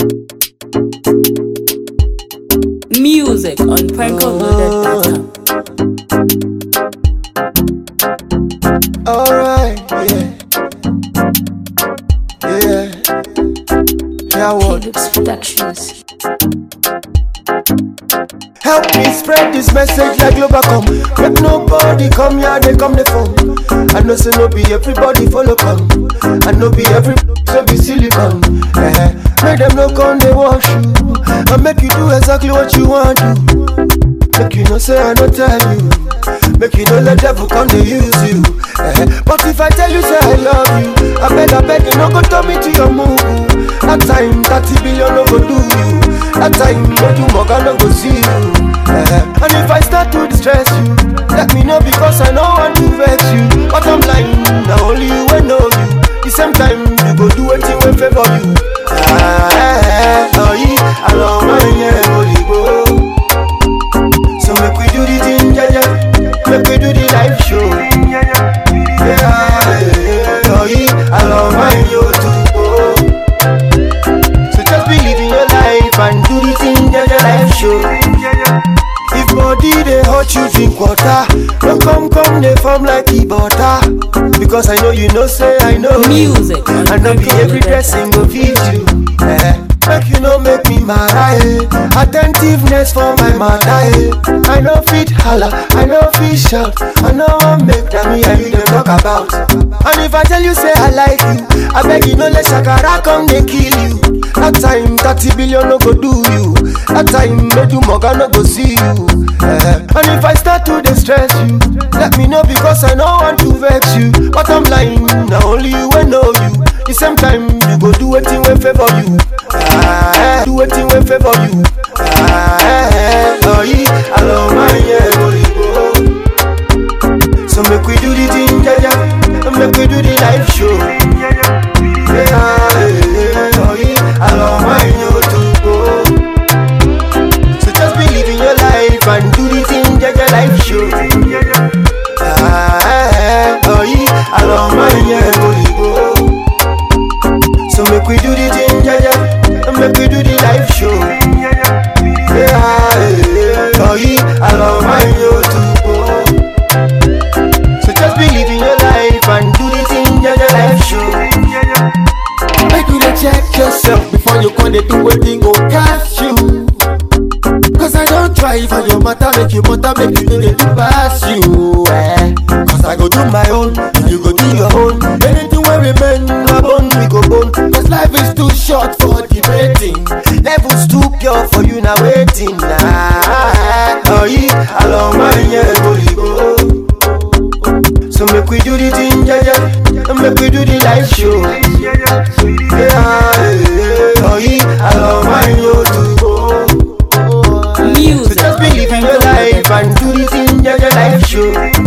Music on prankoloaded.com. Alright, yeah. Yeah. Yeah, what? Philips Productions. Help me spread this message like Globacom. Make nobody come here, they come the phone. I know say no be everybody follow come. I know be every so be silicon. Eh, make them no come they wash you. I make you do exactly what you want to. Make you no say I no tell you. Make you no let devil come to use you. Eh, but if I tell you say I love you, I beg I beg you no go turn me to your move. That time 30 billion no go do you. That time no do more no go see you. Eh, and if I start to distress you, let me know because I know want to vex you. But I'm lying, now only you will know you. The same time you go do anything will favor you. Ah, eh, eh, oh yeah, I love my yeah, holy go. So make we do the thing, yeah, yeah. Make we do the live show. Yeah, yeah, oh yeah, I love my yo too. So just believe in your life and do the thing, yeah, yeah, live show. If body they hurt you drink water, no come come they form like the butter. Because I know you know say I know. Music on I know be every prankoloaded.com. dressing go feed you. Eh. Make you no make me mad, eh. Attentiveness for my mother, eh. I know fit holla, I know fit shout, I know one make them me and you them talk about. And if I tell you say I like you, I beg you no let shakara come they kill you. That time 30 billion no go do you. That time no do moga no go see you. Eh. And if I start to distress you, let me know because I know want to vex you. But I'm lying, now only you will know you. The same time you go do anything will favor you. Ah, eh, do anything will favor you. Ah, eh, eh, oh yeah, I love my yeah, holy go. So make we do the thing, yeah, yeah. Make we do the live show. Yeah, yeah, oh yeah, I love my yo to go. So just believe in your life and do the thing, yeah, yeah, live show. Ah, eh, eh, oh yeah, I love my yeah, holy go. So make we do the thing, yeah, yeah. Make we do the live show. Yeah, yeah, oh yeah, I love my yo to go. So just believe in your life and do the thing, yeah, yeah, live show. Make you dey check yourself before you come dey do wetin go catch you. Cause I don't try for your matter, make you matter, make you know they do pass you. Eh. Cause I go do my own, and you go do your own. Anything wey remain, my bone we go bone. Cause life is too short for debating. Levels too pure for you now waiting nah. Oh yeah, I love my yeah, holy go. So make we do the thing, yeah, yeah. Make we do the live show. Yeah, yeah. Oh yeah, I love my yo to go. So Music just believe in your life and do the thing, yeah, yeah, live show.